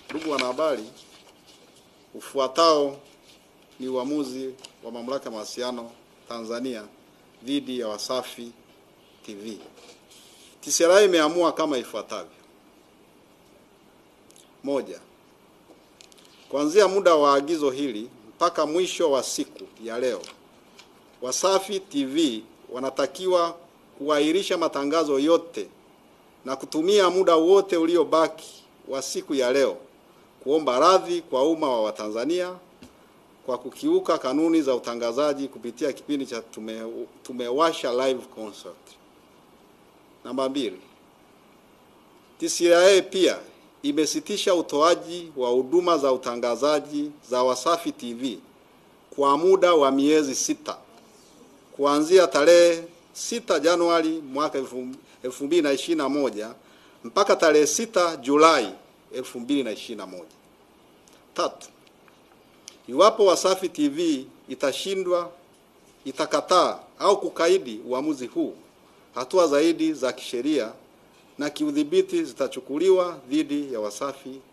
Ndugu wanahabari, ufuatao ni uamuzi wa Mamlaka ya Mawasiliano Tanzania dhidi ya Wasafi TV. TCRA imeamua kama ifuatavyo: moja, kuanzia muda wa agizo hili mpaka mwisho wa siku ya leo, Wasafi TV wanatakiwa kuahirisha matangazo yote na kutumia muda wote uliobaki wa siku ya leo kuomba radhi kwa umma wa Watanzania kwa kukiuka kanuni za utangazaji kupitia kipindi cha tume, tumewasha live concert. Namba mbili, TCRA pia imesitisha utoaji wa huduma za utangazaji za Wasafi TV kwa muda wa miezi sita kuanzia tarehe 6 Januari mwaka 2021 mpaka tarehe 6 Julai 2021. Tatu, iwapo Wasafi TV itashindwa, itakataa au kukaidi uamuzi huu, hatua zaidi za kisheria na kiudhibiti zitachukuliwa dhidi ya Wasafi